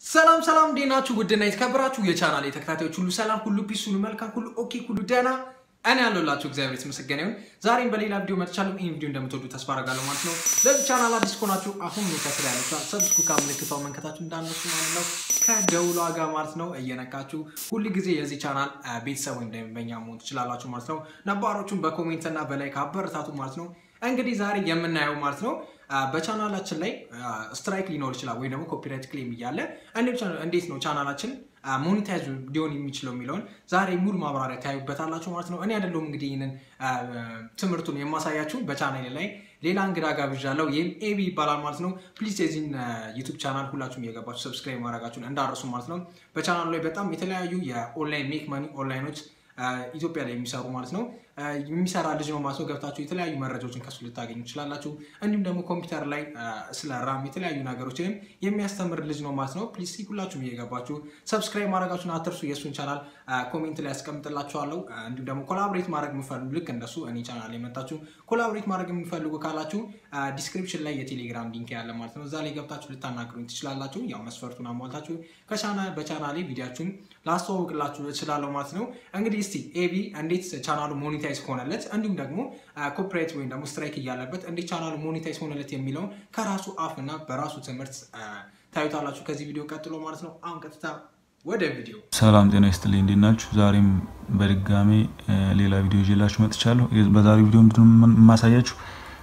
ሰላም ሰላም፣ እንዴት ናችሁ? ውድና የተከበራችሁ የቻናል ተከታታዮች ሁሉ ሰላም፣ ሁሉ ፒስ፣ ሁሉ መልካም፣ ሁሉ ኦኬ፣ ሁሉ ደህና እኔ ያለሁላችሁ እግዚአብሔር የተመሰገነ ይሁን። ዛሬም በሌላ ቪዲዮ መጥቻለሁ። ይህን ቪዲዮ እንደምትወዱ ተስፋ አደርጋለሁ ማለት ነው። ለዚህ ቻናል አዲስ ከሆናችሁ አሁን ከስር ያለችው ሰብስክራይብ ምልክቷን መንከታችሁ እንዳነሱ ማለት ነው። ከደውሏ ጋር ማለት ነው እየነካችሁ ሁል ጊዜ የዚህ ቻናል ቤተሰብ ወይም ደንበኛ መሆን ትችላላችሁ ማለት ነው። ነባሮቹን በኮሜንት እና በላይ ካበረታቱ ማለት ነው። እንግዲህ ዛሬ የምናየው ማለት ነው በቻናላችን ላይ ስትራይክ ሊኖር ይችላል ወይም ደግሞ ኮፒራይት ክሌም እያለ እንዴት ነው ቻናላችን ሞኔታይዝ ሊሆን የሚችለው የሚለውን ዛሬ ሙሉ ማብራሪያ ታዩበታላችሁ ማለት ነው። እኔ አይደለሁም እንግዲህ ይህንን ትምህርቱን የማሳያችሁ በቻናል ላይ ሌላ እንግዳ ጋብዣለሁ። ይህም ኤቢ ይባላል ማለት ነው። ፕሊዝ የዚህን ዩቱብ ቻናል ሁላችሁም እየገባችሁ ሰብስክራይብ ማድረጋችሁን እንዳረሱ ማለት ነው። በቻናሉ ላይ በጣም የተለያዩ የኦንላይን ሜክ መኒ ኦንላይኖች ኢትዮጵያ ላይ የሚሰሩ ማለት ነው የሚሰራ ልጅ ነው ማለት ነው። ገብታችሁ የተለያዩ መረጃዎችን ከሱ ልታገኙ ትችላላችሁ። እንዲሁም ደግሞ ኮምፒውተር ላይ ስለ ራም የተለያዩ ነገሮችንም የሚያስተምር ልጅ ነው ማለት ነው። ፕሊስ ሁላችሁም እየገባችሁ ሰብስክራይብ ማድረጋችሁን አትርሱ። የእሱን ቻናል ኮሜንት ላይ ያስቀምጥላችኋለሁ። እንዲሁም ደግሞ ኮላቦሬት ማድረግ የሚፈልጉ ልክ እንደሱ እኔ ቻናል ላይ መጣችሁ ኮላቦሬት ማድረግ የሚፈልጉ ካላችሁ ዲስክሪፕሽን ላይ የቴሌግራም ሊንክ ያለ ማለት ነው። እዛ ላይ ገብታችሁ ልታናግሩኝ ትችላላችሁ። ያው መስፈርቱን አሟልታችሁ በቻናሌ ቪዲያችሁን ላስተዋውቅላችሁ እችላለሁ ማለት ነው። እንግዲህ እስቲ ኤቢ እንዴት ቻናሉ ሞኔታይዝ ሆነለት እንዲሁም ደግሞ ኮፒራይት ወይም ደግሞ ስትራይክ እያለበት እንዴት ቻናሉ ሞኔታይዝ ሆነለት የሚለውን ከራሱ አፍ እና በራሱ ትምህርት ታዩታላችሁ ከዚህ ቪዲዮ ቀጥሎ ማለት ነው። አሁን ቀጥታ ወደ ቪዲዮ። ሰላም ጤና ይስጥልኝ፣ እንዴት ናችሁ? ዛሬም በድጋሜ ሌላ ቪዲዮ ይዤላችሁ መጥቻለሁ። በዛሬ ቪዲዮ ምንድን ነው የማሳያችሁ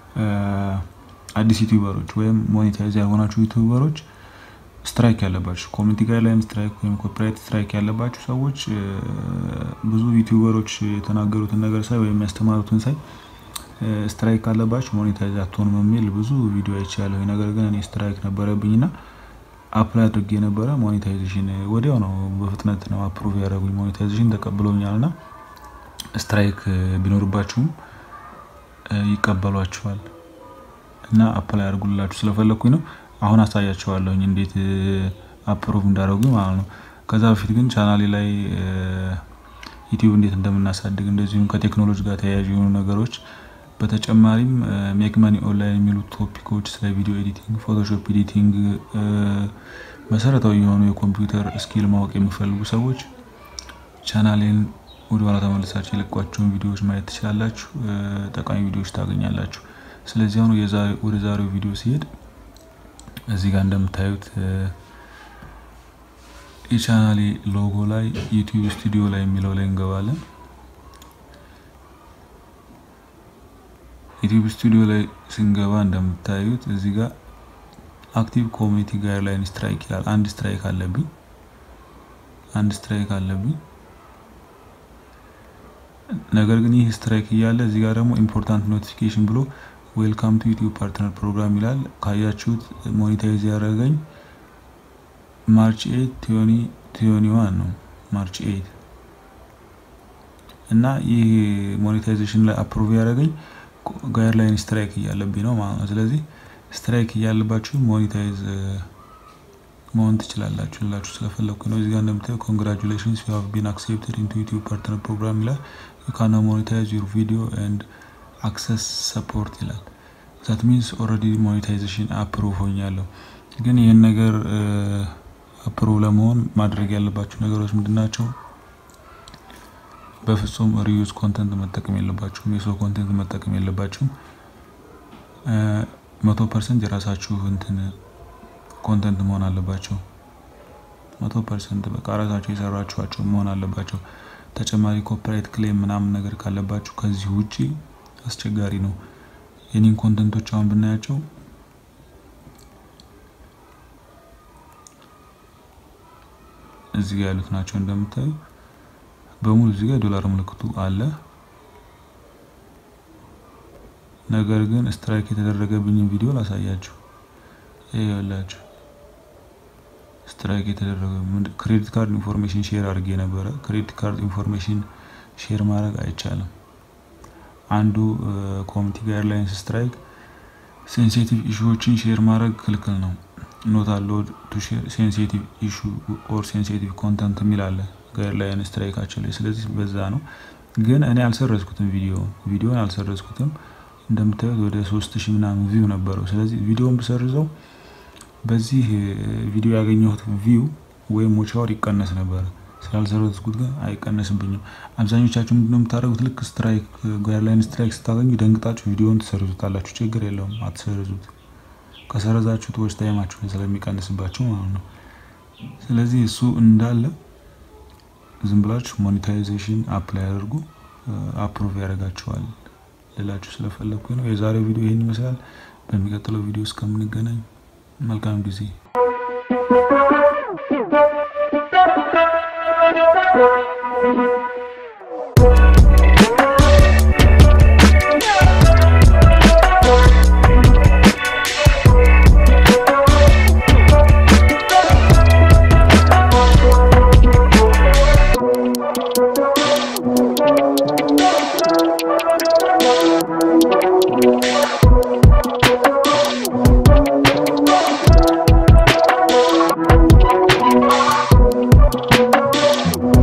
አዲስ ዩቲዩበሮች ወይም ሞኔታይዝ ያልሆናችሁ ዩቲዩበሮች ስትራይክ ያለባችሁ ኮሚኒቲ ጋይድላይን ስትራይክ ወይም ኮፒራይት ስትራይክ ያለባችሁ ሰዎች ብዙ ዩቲዩበሮች የተናገሩትን ነገር ሳይ ወይም ያስተማሩትን ሳይ ስትራይክ ካለባችሁ ሞኔታይዝ አትሆኑም የሚል ብዙ ቪዲዮ አይቻለሁ። ነገር ግን እኔ ስትራይክ ነበረብኝ እና አፕላይ አድርጌ የነበረ ሞኔታይዜሽን ወዲያው ነው በፍጥነት ነው አፕሩቭ ያደረጉኝ ሞኔታይዜሽን ተቀብሎኛል። እና ስትራይክ ቢኖርባችሁም ይቀበሏችኋል እና አፕላይ አድርጉላችሁ ስለፈለግኩኝ ነው። አሁን አሳያቸዋለሁኝ እንዴት አፕሮቭ እንዳደረጉ ማለት ነው። ከዛ በፊት ግን ቻናሌ ላይ ዩቲዩብ እንዴት እንደምናሳድግ እንደዚሁም ከቴክኖሎጂ ጋር ተያያዥ የሆኑ ነገሮች በተጨማሪም ሜክ መኒ ኦንላይን የሚሉ ቶፒኮች ስለ ቪዲዮ ኤዲቲንግ፣ ፎቶሾፕ ኤዲቲንግ፣ መሰረታዊ የሆኑ የኮምፒውተር ስኪል ማወቅ የሚፈልጉ ሰዎች ቻናሌን ወደኋላ ተመልሳችሁ የለቋቸውን ቪዲዮዎች ማየት ትችላላችሁ። ጠቃሚ ቪዲዮዎች ታገኛላችሁ። ስለዚህ አሁን ወደ ዛሬው ቪዲዮ ሲሄድ እዚህ ጋር እንደምታዩት የቻናሌ ሎጎ ላይ ዩቲዩብ ስቱዲዮ ላይ የሚለው ላይ እንገባለን። ዩቲዩብ ስቱዲዮ ላይ ስንገባ እንደምታዩት እዚህ ጋር አክቲቭ ኮሚኒቲ ጋይድላይን ስትራይክ ይላል። አንድ ስትራይክ አለብኝ፣ አንድ ስትራይክ አለብኝ። ነገር ግን ይህ ስትራይክ እያለ እዚህ ጋር ደግሞ ኢምፖርታንት ኖቲፊኬሽን ብሎ ዌልካም ቱ ዩቲዩብ ፓርትነር ፕሮግራም ይላል። ካያችሁት ሞኔታይዝ ያደረገኝ ማርች ኤት ቲዮኒ ዋን ነው ማርች ኤት እና ይህ ሞኔታይዜሽን ላይ አፕሩቭ ያደረገኝ ጋይድላይን ስትራይክ እያለብኝ ነው ማለት ነው። ስለዚህ ስትራይክ እያለባችሁ ሞኔታይዝ መሆን ትችላላችሁ ላችሁ ስለፈለግኩ ነው። እዚጋ እንደምታዩ ኮንግራቹሌሽንስ ዩ ሃቭ ቢን አክሴፕትድ ኢንቱ ዩቲዩብ ፓርትነር ፕሮግራም ይላል። ዩ ካን ሞኔታይዝ ዩር ቪዲዮ ኤንድ አክሰስ ሰፖርት ይላል። ዛት ሚንስ ኦልሬዲ ሞኔታይዜሽን አፕሩቭ ሆኛለሁ። ግን ይህን ነገር አፕሩቭ ለመሆን ማድረግ ያለባቸው ነገሮች ምንድን ናቸው? በፍጹም ሪዩዝ ኮንተንት መጠቀም የለባችሁም። የሰው ኮንተንት መጠቀም የለባችሁም። መቶ ፐርሰንት የራሳችሁ እንትን ኮንተንት መሆን አለባቸው። መቶ ፐርሰንት በቃ ራሳቸው የሰራችኋቸው መሆን አለባቸው። ተጨማሪ ኮፒራይት ክሌም ምናምን ነገር ካለባችሁ ከዚህ ውጪ አስቸጋሪ ነው። የኔን ኮንተንቶች አሁን ብናያቸው እዚህ ጋር ያሉት ናቸው እንደምታዩ በሙሉ እዚህ ጋር ዶላር ምልክቱ አለ። ነገር ግን ስትራይክ የተደረገብኝን ቪዲዮ ላሳያችሁ። ይሄ ያላችሁ ስትራይክ የተደረገ ክሬዲት ካርድ ኢንፎርሜሽን ሼር አድርጌ ነበረ። ክሬዲት ካርድ ኢንፎርሜሽን ሼር ማድረግ አይቻልም። አንዱ ኮሚኒቲ ጋይድላይንስ ስትራይክ ሴንሲቲቭ ኢሹዎችን ሼር ማድረግ ክልክል ነው። ኖት አሎድ ቱ ሼር ሴንሲቲቭ ኢሹ ኦር ሴንሲቲቭ ኮንተንት የሚል አለ ጋይድላይን ስትራይካቸው ላይ። ስለዚህ በዛ ነው። ግን እኔ አልሰረዝኩትም፣ ቪዲዮን ቪዲዮን አልሰረዝኩትም። እንደምታዩት ወደ ሶስት ሺህ ምናምን ቪው ነበረው። ስለዚህ ቪዲዮን ብሰርዘው በዚህ ቪዲዮ ያገኘሁት ቪው ወይም ሞቻወር ይቀነስ ነበረ። ስላልሰረዝኩት ግን አይቀነስብኝም። አብዛኞቻችሁ ምንድነው የምታደርጉት? ልክ ስትራይክ ጋይድላይን ስትራይክ ስታገኙ ደንግጣችሁ ቪዲዮን ትሰርዙታላችሁ። ችግር የለውም አትሰርዙት። ከሰረዛችሁት ዎች ታይማችሁ ስለሚቀንስባችሁ ማለት ነው። ስለዚህ እሱ እንዳለ ዝም ብላችሁ ሞኔታይዜሽን አፕላይ አድርጉ። አፕሮቭ ያደርጋችኋል ልላችሁ ስለፈለግኩ ነው። የዛሬው ቪዲዮ ይህን ይመስላል። በሚቀጥለው ቪዲዮ እስከምንገናኝ መልካም ጊዜ Thank you.